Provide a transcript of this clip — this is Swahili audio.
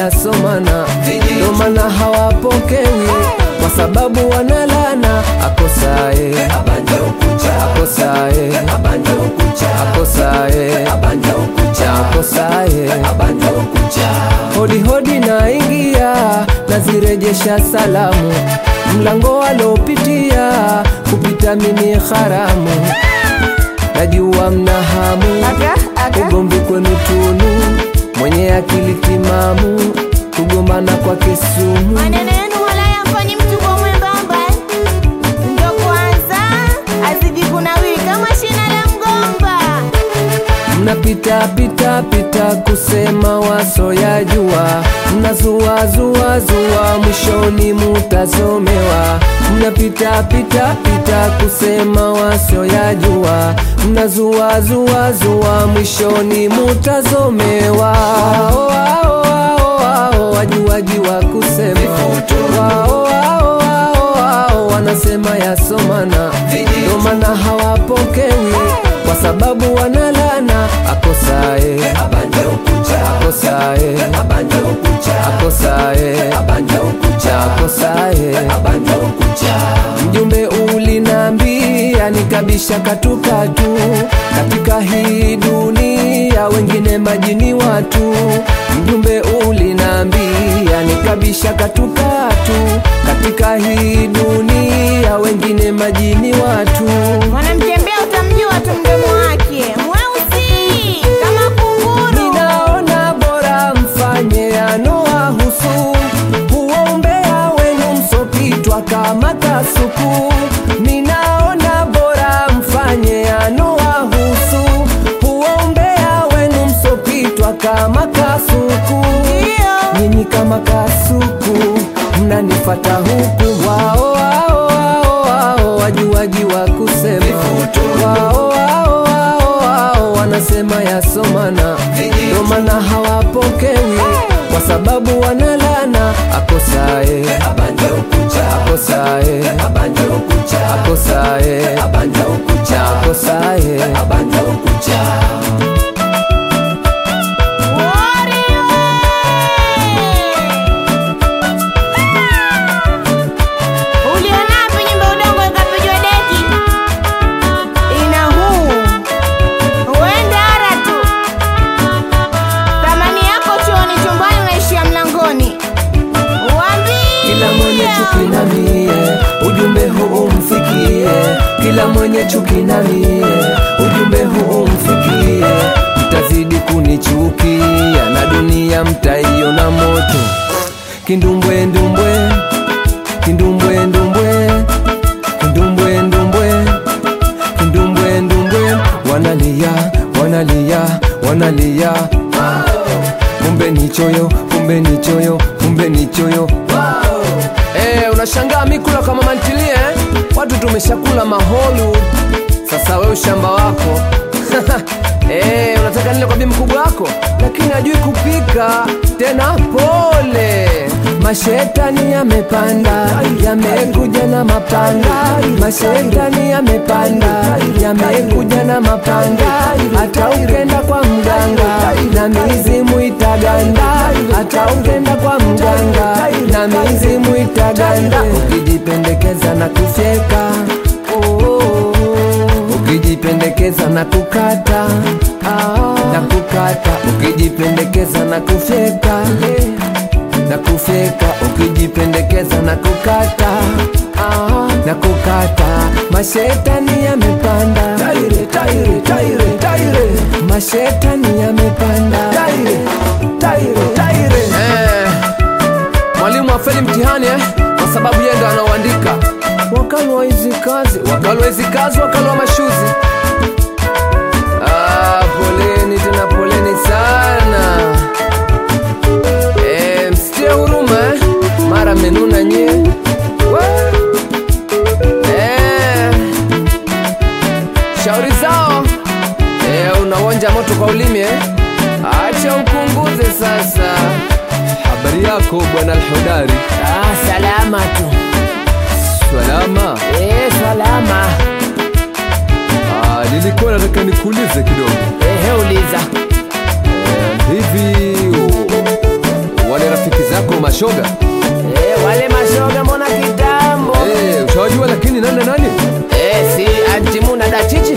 yasomana, ndo maana hawapokewi kwa sababu wanalana. Akosae akosae akosae akosae hodi hodi naingia nazirejesha salamu mlango walopitia kupita mini haramu najua mna hamu Aga, aga. ugomvi kwenu tunu mwenye akili timamu kugombana kwa kisumu Maneno yenu wala yamfanyi mtu kwa mwembamba Ndo kwanza azidi kunawiri kama shina la mgomba mnapita pita pita kusema waso ya jua mnazua zua zua mwishoni mutazomewa mnapita pita pita kusema waso ya jua mnazua zua zua mwishoni mutazomewa Wao, wao, wao, wao, wajuaji wa kusema Wao, wao, wao, wao, wanasema yasomana ndo maana hawapokewi kwa sababu wanalana akosae akosae akosae akosae mjumbe ulinambia nikabisha katukatu katika hii dunia wengine majini watu mjumbe ulinambia nikabisha katukatu katika hii dunia wengine majini watu Mwanamtembea utamjua tu mdomo wake Mweusi kama kunguru Ninaona bora mfanye yanowahusu, huo umbea wenu msopitwa kama kasuku. Ninaona bora mfanye yanowahusu, huo umbea wenu msopitwa kama kasuku. Ndio. Nyinyi kama kasuku mnanifata huku, wao wao wao wao wajuaji wa kusema wao wao wao wao wanasema yasomana, ndo maana hawapokewi kwa sababu wanalana. Akosae akosae akosae akosae Ulionapo nyumba udongo ikapigwa deki ina huu uende ara tu thamani yako chuoni chumbani unaishia mlangoni Kila mwenye chuki na mie, ujumbe huu umfikie. Kila mwenye chuki na mie, ujumbe huu umfikie. Mtazidi kunichukia na dunia mtaiona moto. Kindumbwe ndumbwe, kindumbwe ndumbwe, kindumbwe ndumbwe, kindumbwe ndumbwe, wanalia wanalia wanalia kumbe ni choyo, kumbe ni choyo, kumbe ni choyo. Eh, unashangaa mikula kama mantilie eh? Watu tumeshakula maholu, sasa wewe ushamba wako eh, unataka nile kwa bi mkubwa wako, lakini hajui kupika tena. Pole, mashetani yamepanda, yamekuja na mapanga. Mashetani yamepanda, yamekuja na mapanga. Hata ukenda kwa mganga na mizimu itaganda, hata ukenda kwa mganga na mizimu itaganda. Ukijipendekeza na kufyeka oh, oh, oh. ukijipendekeza na kukata ah, na kukata ukijipendekeza na kufyeka na kufyeka ukijipendekeza na kukata ah, na kukata mashetani yamepanda taire, taire, taire, taire. mashetani yamepanda taire, taire, taire. Eh, mwalimu afeli mtihani eh? kwa sababu yeye ndo anaoandika wakalwa hizi kazi wakalwa hizi kazi wakalwa mashuzi ah, poleni tena poleni sana eh, msitie huruma eh? mara menuna nyie We. eh, shauri zao eh, unawonja moto kwa ulimi eh? acha upunguze sasa habari yako bwana alhodari Ah, salama tu. salama Eh, salama. ah, nilikuwa nataka nikuulize kidogo Ehe, uliza. eh, hivi u- wale mashoga Eh, wale mashoga mbona kitambo Eh, ushawajua lakini nani na nani Eh, si antimuna dachichi